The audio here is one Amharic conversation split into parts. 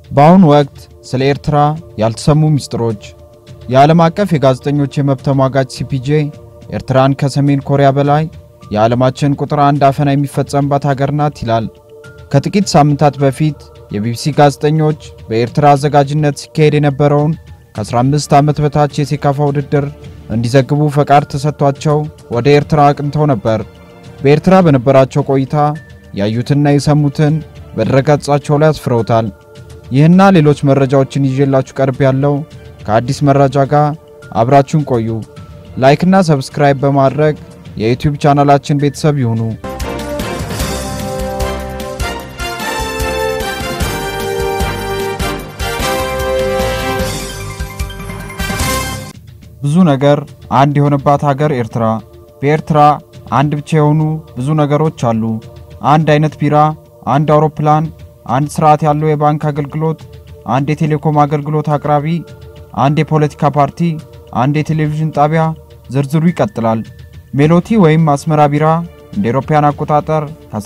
በአሁኑ ወቅት ስለ ኤርትራ ያልተሰሙ ምስጢሮች። የዓለም አቀፍ የጋዜጠኞች የመብት ተሟጋች ሲፒጄ ኤርትራን ከሰሜን ኮሪያ በላይ የዓለማችን ቁጥር አንድ አፈና የሚፈጸምባት ሀገር ናት ይላል። ከጥቂት ሳምንታት በፊት የቢቢሲ ጋዜጠኞች በኤርትራ አዘጋጅነት ሲካሄድ የነበረውን ከ15 ዓመት በታች የሴካፋ ውድድር እንዲዘግቡ ፈቃድ ተሰጥቷቸው ወደ ኤርትራ አቅንተው ነበር። በኤርትራ በነበራቸው ቆይታ ያዩትና የሰሙትን በድረገጻቸው ላይ አስፍረውታል። ይህና ሌሎች መረጃዎችን ይዤላችሁ ቀርብ ያለው ከአዲስ መረጃ ጋር አብራችሁን ቆዩ። ላይክና ሰብስክራይብ በማድረግ የዩቲዩብ ቻናላችን ቤተሰብ ይሁኑ። ብዙ ነገር አንድ የሆነባት ሀገር ኤርትራ። በኤርትራ አንድ ብቻ የሆኑ ብዙ ነገሮች አሉ። አንድ አይነት ቢራ፣ አንድ አውሮፕላን፣ አንድ ስርዓት ያለው የባንክ አገልግሎት፣ አንድ የቴሌኮም አገልግሎት አቅራቢ፣ አንድ የፖለቲካ ፓርቲ፣ አንድ የቴሌቪዥን ጣቢያ፣ ዝርዝሩ ይቀጥላል። ሜሎቲ ወይም አስመራ ቢራ እንደ አውሮፓውያን አቆጣጠር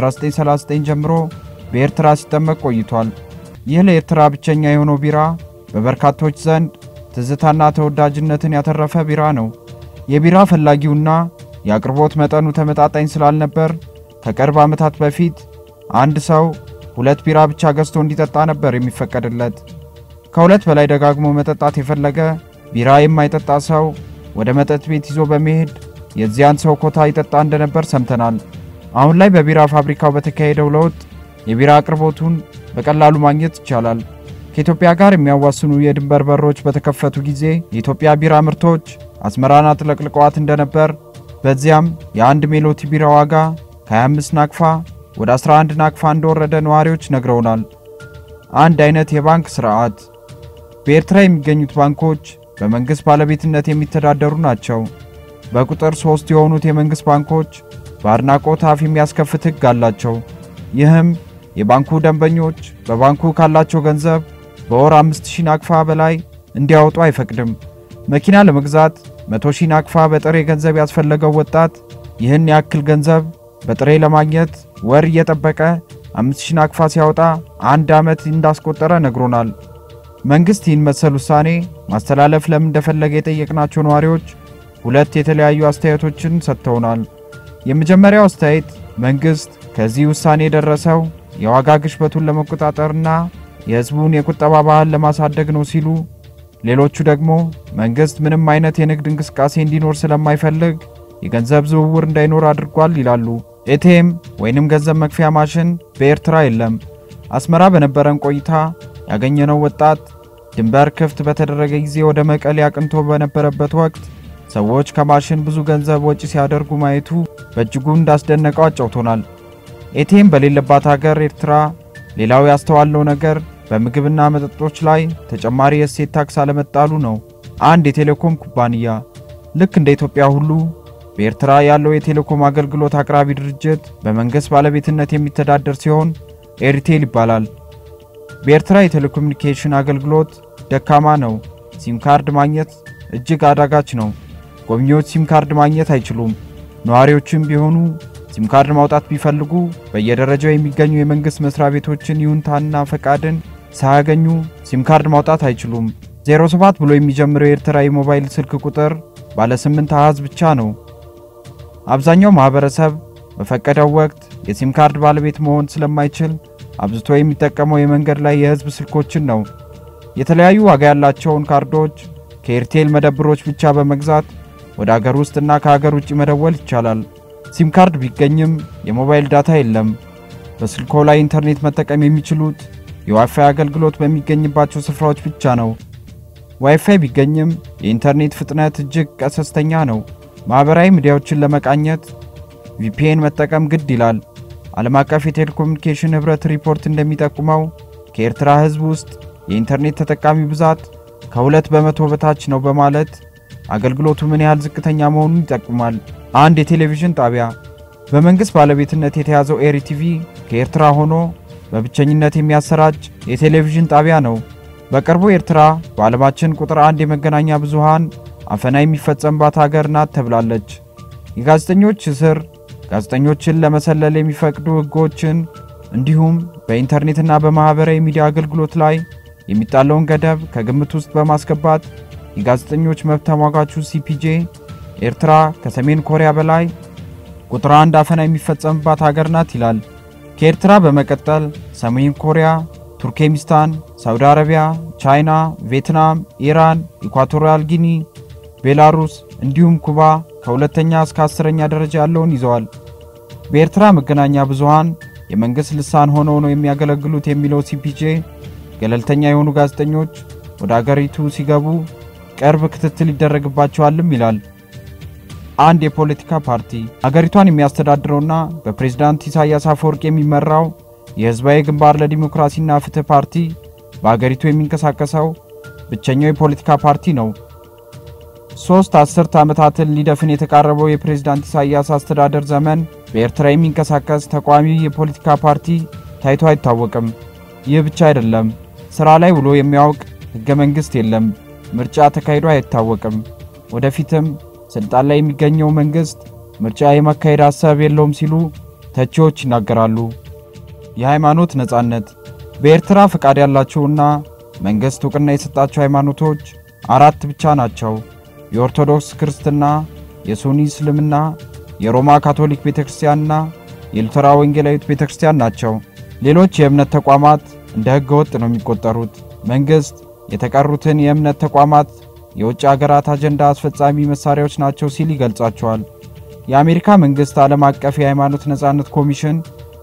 ከ1939 ጀምሮ በኤርትራ ሲጠመቅ ቆይቷል። ይህ ለኤርትራ ብቸኛ የሆነው ቢራ በበርካቶች ዘንድ ትዝታና ተወዳጅነትን ያተረፈ ቢራ ነው። የቢራ ፈላጊውና የአቅርቦት መጠኑ ተመጣጣኝ ስላልነበር ከቅርብ ዓመታት በፊት አንድ ሰው ሁለት ቢራ ብቻ ገዝቶ እንዲጠጣ ነበር የሚፈቀድለት። ከሁለት በላይ ደጋግሞ መጠጣት የፈለገ ቢራ የማይጠጣ ሰው ወደ መጠጥ ቤት ይዞ በመሄድ የዚያን ሰው ኮታ ይጠጣ እንደነበር ሰምተናል። አሁን ላይ በቢራ ፋብሪካው በተካሄደው ለውጥ የቢራ አቅርቦቱን በቀላሉ ማግኘት ይቻላል። ከኢትዮጵያ ጋር የሚያዋስኑ የድንበር በሮች በተከፈቱ ጊዜ የኢትዮጵያ ቢራ ምርቶች አስመራን አጥለቅልቀዋት እንደነበር፣ በዚያም የአንድ ሜሎቲ ቢራ ዋጋ ከ25 ናቅፋ ወደ 11 ናቅፋ እንደወረደ ነዋሪዎች ነግረውናል። አንድ አይነት የባንክ ስርዓት። በኤርትራ የሚገኙት ባንኮች በመንግሥት ባለቤትነት የሚተዳደሩ ናቸው። በቁጥር ሦስት የሆኑት የመንግሥት ባንኮች በአድናቆት አፍ የሚያስከፍት ሕግ አላቸው። ይህም የባንኩ ደንበኞች በባንኩ ካላቸው ገንዘብ በወር 5000 ናቅፋ በላይ እንዲያወጡ አይፈቅድም። መኪና ለመግዛት 100 ሺህ ናቅፋ በጥሬ ገንዘብ ያስፈለገው ወጣት ይህን ያክል ገንዘብ በጥሬ ለማግኘት ወር እየጠበቀ 5000 ናቅፋ ሲያወጣ አንድ ዓመት እንዳስቆጠረ ነግሮናል። መንግሥት ይህን መሰል ውሳኔ ማስተላለፍ ለምን እንደፈለገ የጠየቅናቸው ነዋሪዎች ሁለት የተለያዩ አስተያየቶችን ሰጥተውናል። የመጀመሪያው አስተያየት መንግሥት ከዚህ ውሳኔ የደረሰው የዋጋ ግሽበቱን ለመቆጣጠርና የሕዝቡን የቁጠባ ባህል ለማሳደግ ነው ሲሉ፣ ሌሎቹ ደግሞ መንግሥት ምንም አይነት የንግድ እንቅስቃሴ እንዲኖር ስለማይፈልግ የገንዘብ ዝውውር እንዳይኖር አድርጓል ይላሉ። ኤቲኤም ወይንም ገንዘብ መክፈያ ማሽን በኤርትራ የለም። አስመራ በነበረን ቆይታ ያገኘነው ወጣት ድንበር ክፍት በተደረገ ጊዜ ወደ መቀሌ አቅንቶ በነበረበት ወቅት ሰዎች ከማሽን ብዙ ገንዘብ ወጪ ሲያደርጉ ማየቱ በእጅጉ እንዳስደነቀው አጫውቶናል። ኤቲኤም በሌለባት ሀገር ኤርትራ ሌላው ያስተዋለው ነገር በምግብና መጠጦች ላይ ተጨማሪ የእሴት ታክስ አለመጣሉ ነው። አንድ የቴሌኮም ኩባንያ ልክ እንደ ኢትዮጵያ ሁሉ በኤርትራ ያለው የቴሌኮም አገልግሎት አቅራቢ ድርጅት በመንግሥት ባለቤትነት የሚተዳደር ሲሆን ኤርቴል ይባላል። በኤርትራ የቴሌኮሙኒኬሽን አገልግሎት ደካማ ነው። ሲም ካርድ ማግኘት እጅግ አዳጋች ነው። ጎብኚዎች ሲም ካርድ ማግኘት አይችሉም። ነዋሪዎችም ቢሆኑ ሲም ካርድ ማውጣት ቢፈልጉ በየደረጃው የሚገኙ የመንግሥት መስሪያ ቤቶችን ይሁንታና ፈቃድን ሳያገኙ ሲም ካርድ ማውጣት አይችሉም። 07 ብሎ የሚጀምረው የኤርትራ የሞባይል ስልክ ቁጥር ባለ 8 አሃዝ ብቻ ነው። አብዛኛው ማህበረሰብ በፈቀደው ወቅት የሲም ካርድ ባለቤት መሆን ስለማይችል አብዝቶ የሚጠቀመው የመንገድ ላይ የሕዝብ ስልኮችን ነው። የተለያዩ ዋጋ ያላቸውን ካርዶች ከኤርቴል መደብሮች ብቻ በመግዛት ወደ አገር ውስጥና ከሀገር ውጭ መደወል ይቻላል። ሲም ካርድ ቢገኝም የሞባይል ዳታ የለም። በስልኮ ላይ ኢንተርኔት መጠቀም የሚችሉት የዋይፋይ አገልግሎት በሚገኝባቸው ስፍራዎች ብቻ ነው። ዋይፋይ ቢገኝም የኢንተርኔት ፍጥነት እጅግ ቀሰስተኛ ነው። ማኅበራዊ ሚዲያዎችን ለመቃኘት ቪፒኤን መጠቀም ግድ ይላል። ዓለም አቀፍ የቴሌኮሙኒኬሽን ኅብረት ሪፖርት እንደሚጠቁመው ከኤርትራ ሕዝብ ውስጥ የኢንተርኔት ተጠቃሚ ብዛት ከሁለት በመቶ በታች ነው በማለት አገልግሎቱ ምን ያህል ዝቅተኛ መሆኑን ይጠቁማል። አንድ የቴሌቪዥን ጣቢያ በመንግሥት ባለቤትነት የተያዘው ኤሪቲቪ ከኤርትራ ሆኖ በብቸኝነት የሚያሰራጭ የቴሌቪዥን ጣቢያ ነው። በቅርቡ ኤርትራ በዓለማችን ቁጥር አንድ የመገናኛ ብዙሃን አፈና የሚፈጸምባት ሀገር ናት ተብላለች። የጋዜጠኞች እስር፣ ጋዜጠኞችን ለመሰለል የሚፈቅዱ ሕጎችን እንዲሁም በኢንተርኔትና በማኅበራዊ ሚዲያ አገልግሎት ላይ የሚጣለውን ገደብ ከግምት ውስጥ በማስገባት የጋዜጠኞች መብት ተሟጋቹ ሲፒጄ ኤርትራ ከሰሜን ኮሪያ በላይ ቁጥር አንድ አፈና የሚፈጸምባት ሀገር ናት ይላል። ከኤርትራ በመቀጠል ሰሜን ኮሪያ፣ ቱርክሜኒስታን፣ ሳውዲ አረቢያ፣ ቻይና፣ ቪየትናም፣ ኢራን፣ ኢኳቶሪያል ጊኒ፣ ቤላሩስ እንዲሁም ኩባ ከሁለተኛ እስከ አስረኛ ደረጃ ያለውን ይዘዋል። በኤርትራ መገናኛ ብዙሃን የመንግሥት ልሳን ሆነው ነው የሚያገለግሉት የሚለው ሲፒጄ ገለልተኛ የሆኑ ጋዜጠኞች ወደ አገሪቱ ሲገቡ ቅርብ ክትትል ይደረግባቸዋልም ይላል። አንድ የፖለቲካ ፓርቲ አገሪቷን የሚያስተዳድረውና በፕሬዝዳንት ኢሳያስ አፈወርቅ የሚመራው የሕዝባዊ ግንባር ለዲሞክራሲና ፍትህ ፓርቲ በአገሪቱ የሚንቀሳቀሰው ብቸኛው የፖለቲካ ፓርቲ ነው። ሶስት አስርት ዓመታትን ሊደፍን የተቃረበው የፕሬዝዳንት ኢሳያስ አስተዳደር ዘመን በኤርትራ የሚንቀሳቀስ ተቋሚ የፖለቲካ ፓርቲ ታይቶ አይታወቅም። ይህ ብቻ አይደለም፣ ሥራ ላይ ውሎ የሚያውቅ ሕገ መንግሥት የለም። ምርጫ ተካሂዶ አይታወቅም። ወደፊትም ስልጣን ላይ የሚገኘው መንግሥት ምርጫ የማካሄድ ሐሳብ የለውም ሲሉ ተቺዎች ይናገራሉ። የሃይማኖት ነጻነት በኤርትራ ፈቃድ ያላቸውና መንግሥት ዕውቅና የሰጣቸው ሃይማኖቶች አራት ብቻ ናቸው። የኦርቶዶክስ ክርስትና፣ የሱኒ እስልምና፣ የሮማ ካቶሊክ ቤተክርስቲያንና የሉተራ ወንጌላዊት ቤተክርስቲያን ናቸው። ሌሎች የእምነት ተቋማት እንደ ሕገ ወጥ ነው የሚቆጠሩት። መንግሥት የተቀሩትን የእምነት ተቋማት የውጭ አገራት አጀንዳ አስፈጻሚ መሳሪያዎች ናቸው ሲል ይገልጻቸዋል። የአሜሪካ መንግሥት ዓለም አቀፍ የሃይማኖት ነጻነት ኮሚሽን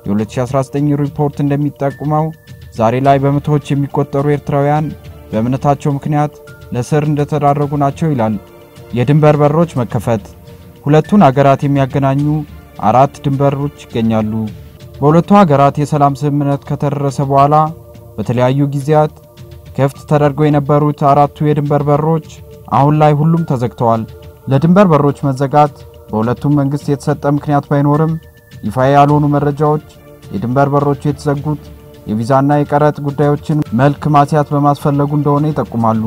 የ2019 ሪፖርት እንደሚጠቁመው ዛሬ ላይ በመቶዎች የሚቆጠሩ ኤርትራውያን በእምነታቸው ምክንያት ለስር እንደተዳረጉ ናቸው ይላል። የድንበር በሮች መከፈት ሁለቱን አገራት የሚያገናኙ አራት ድንበሮች ይገኛሉ። በሁለቱ ሀገራት የሰላም ስምምነት ከተደረሰ በኋላ በተለያዩ ጊዜያት ክፍት ተደርገው የነበሩት አራቱ የድንበር በሮች አሁን ላይ ሁሉም ተዘግተዋል። ለድንበር በሮች መዘጋት በሁለቱም መንግስት የተሰጠ ምክንያት ባይኖርም ይፋ ያልሆኑ መረጃዎች የድንበር በሮቹ የተዘጉት የቪዛና የቀረጥ ጉዳዮችን መልክ ማስያት በማስፈለጉ እንደሆነ ይጠቁማሉ።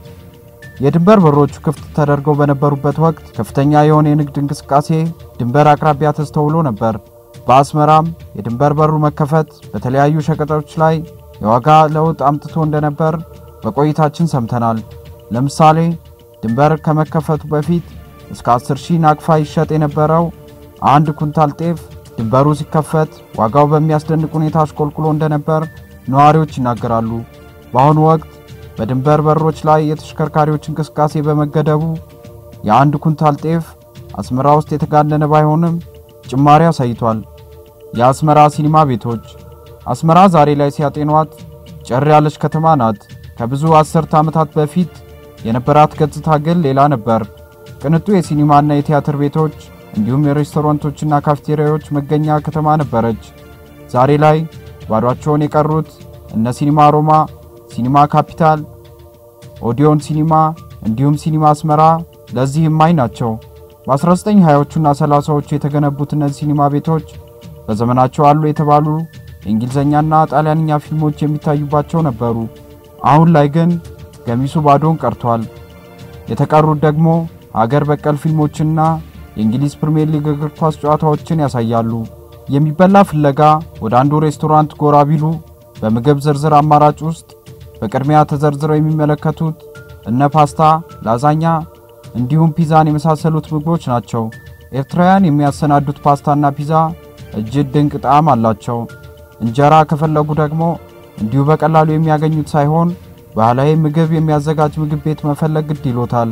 የድንበር በሮቹ ክፍት ተደርገው በነበሩበት ወቅት ከፍተኛ የሆነ የንግድ እንቅስቃሴ ድንበር አቅራቢያ ተስተውሎ ነበር። በአስመራም የድንበር በሩ መከፈት በተለያዩ ሸቀጦች ላይ የዋጋ ለውጥ አምጥቶ እንደነበር በቆይታችን ሰምተናል። ለምሳሌ ድንበር ከመከፈቱ በፊት እስከ 10 ሺህ ናቅፋ ይሸጥ የነበረው አንድ ኩንታል ጤፍ ድንበሩ ሲከፈት ዋጋው በሚያስደንቅ ሁኔታ አሽቆልቁሎ እንደነበር ነዋሪዎች ይናገራሉ። በአሁኑ ወቅት በድንበር በሮች ላይ የተሽከርካሪዎች እንቅስቃሴ በመገደቡ የአንድ ኩንታል ጤፍ አስመራ ውስጥ የተጋነነ ባይሆንም ጭማሪ አሳይቷል። የአስመራ ሲኒማ ቤቶች አስመራ ዛሬ ላይ ሲያጤኗት ጨር ያለች ከተማ ናት። ከብዙ አስርተ ዓመታት በፊት የነበራት ገጽታ ግን ሌላ ነበር። ቅንጡ የሲኒማና የቲያትር ቤቶች እንዲሁም የሬስቶራንቶችና ካፍቴሪያዎች መገኛ ከተማ ነበረች። ዛሬ ላይ ባዷቸውን የቀሩት እነ ሲኒማ ሮማ፣ ሲኒማ ካፒታል፣ ኦዲዮን ሲኒማ እንዲሁም ሲኒማ አስመራ ለዚህ እማኝ ናቸው። በ1920ዎቹና 30ዎቹ የተገነቡት እነዚህ ሲኒማ ቤቶች በዘመናቸው አሉ የተባሉ የእንግሊዝኛና ጣሊያንኛ ፊልሞች የሚታዩባቸው ነበሩ። አሁን ላይ ግን ገሚሱ ባዶን ቀርቷል። የተቀሩት ደግሞ አገር በቀል ፊልሞችና የእንግሊዝ ፕሪሚየር ሊግ እግር ኳስ ጨዋታዎችን ያሳያሉ። የሚበላ ፍለጋ ወደ አንዱ ሬስቶራንት ጎራ ቢሉ በምግብ ዝርዝር አማራጭ ውስጥ በቅድሚያ ተዘርዝረው የሚመለከቱት እነ ፓስታ፣ ላዛኛ እንዲሁም ፒዛን የመሳሰሉት ምግቦች ናቸው። ኤርትራውያን የሚያሰናዱት ፓስታና ፒዛ እጅግ ድንቅ ጣዕም አላቸው። እንጀራ ከፈለጉ ደግሞ እንዲሁ በቀላሉ የሚያገኙት ሳይሆን ባህላዊ ምግብ የሚያዘጋጅ ምግብ ቤት መፈለግ ግድ ይሎታል።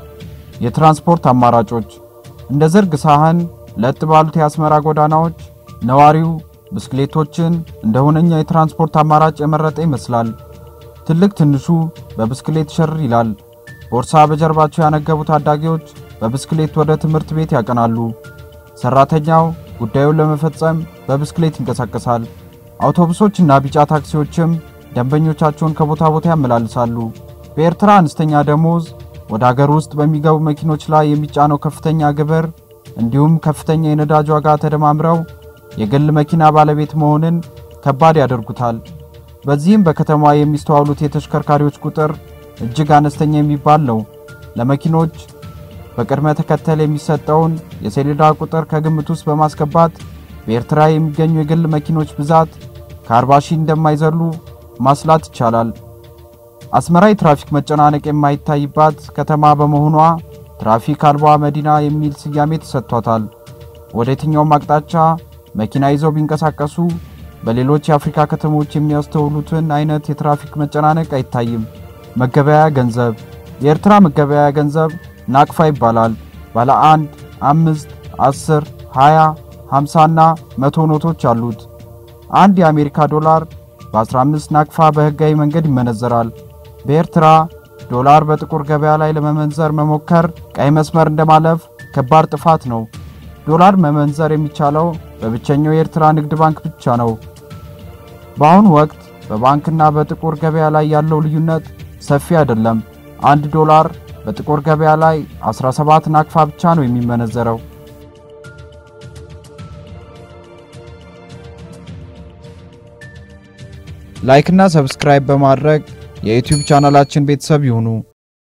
የትራንስፖርት አማራጮች እንደ ዝርግ ሳህን ለጥ ባሉት የአስመራ ጎዳናዎች ነዋሪው ብስክሌቶችን እንደ ሁነኛ የትራንስፖርት አማራጭ የመረጠ ይመስላል። ትልቅ ትንሹ በብስክሌት ሽር ይላል። ቦርሳ በጀርባቸው ያነገቡ ታዳጊዎች በብስክሌት ወደ ትምህርት ቤት ያቀናሉ። ሰራተኛው ጉዳዩን ለመፈጸም በብስክሌት ይንቀሳቀሳል። አውቶቡሶችና ቢጫ ታክሲዎችም ደንበኞቻቸውን ከቦታ ቦታ ያመላልሳሉ። በኤርትራ አነስተኛ ደሞዝ ወደ አገር ውስጥ በሚገቡ መኪኖች ላይ የሚጫነው ከፍተኛ ግብር እንዲሁም ከፍተኛ የነዳጅ ዋጋ ተደማምረው የግል መኪና ባለቤት መሆንን ከባድ ያደርጉታል። በዚህም በከተማዋ የሚስተዋሉት የተሽከርካሪዎች ቁጥር እጅግ አነስተኛ የሚባል ነው። ለመኪኖች በቅድመ ተከተል የሚሰጠውን የሰሌዳ ቁጥር ከግምት ውስጥ በማስገባት በኤርትራ የሚገኙ የግል መኪኖች ብዛት ከ40 ሺህ እንደማይዘሉ ማስላት ይቻላል። አስመራ የትራፊክ መጨናነቅ የማይታይባት ከተማ በመሆኗ ትራፊክ አልባ መዲና የሚል ስያሜ ተሰጥቷታል። ወደ የትኛውም አቅጣጫ መኪና ይዘው ቢንቀሳቀሱ በሌሎች የአፍሪካ ከተሞች የሚያስተውሉትን አይነት የትራፊክ መጨናነቅ አይታይም። መገበያያ ገንዘብ የኤርትራ መገበያያ ገንዘብ ናቅፋ ይባላል። ባለ አንድ፣ አምስት፣ አስር፣ ሃያ፣ ሃምሳና መቶ ኖቶች አሉት። አንድ የአሜሪካ ዶላር በ15 ናቅፋ በህጋዊ መንገድ ይመነዘራል። በኤርትራ ዶላር በጥቁር ገበያ ላይ ለመመንዘር መሞከር ቀይ መስመር እንደማለፍ ከባድ ጥፋት ነው። ዶላር መመንዘር የሚቻለው በብቸኛው የኤርትራ ንግድ ባንክ ብቻ ነው። በአሁኑ ወቅት በባንክና በጥቁር ገበያ ላይ ያለው ልዩነት ሰፊ አይደለም። አንድ ዶላር በጥቁር ገበያ ላይ 17 ናቅፋ ብቻ ነው የሚመነዘረው። ላይክና ሰብስክራይብ በማድረግ የዩቲዩብ ቻናላችን ቤተሰብ ይሁኑ።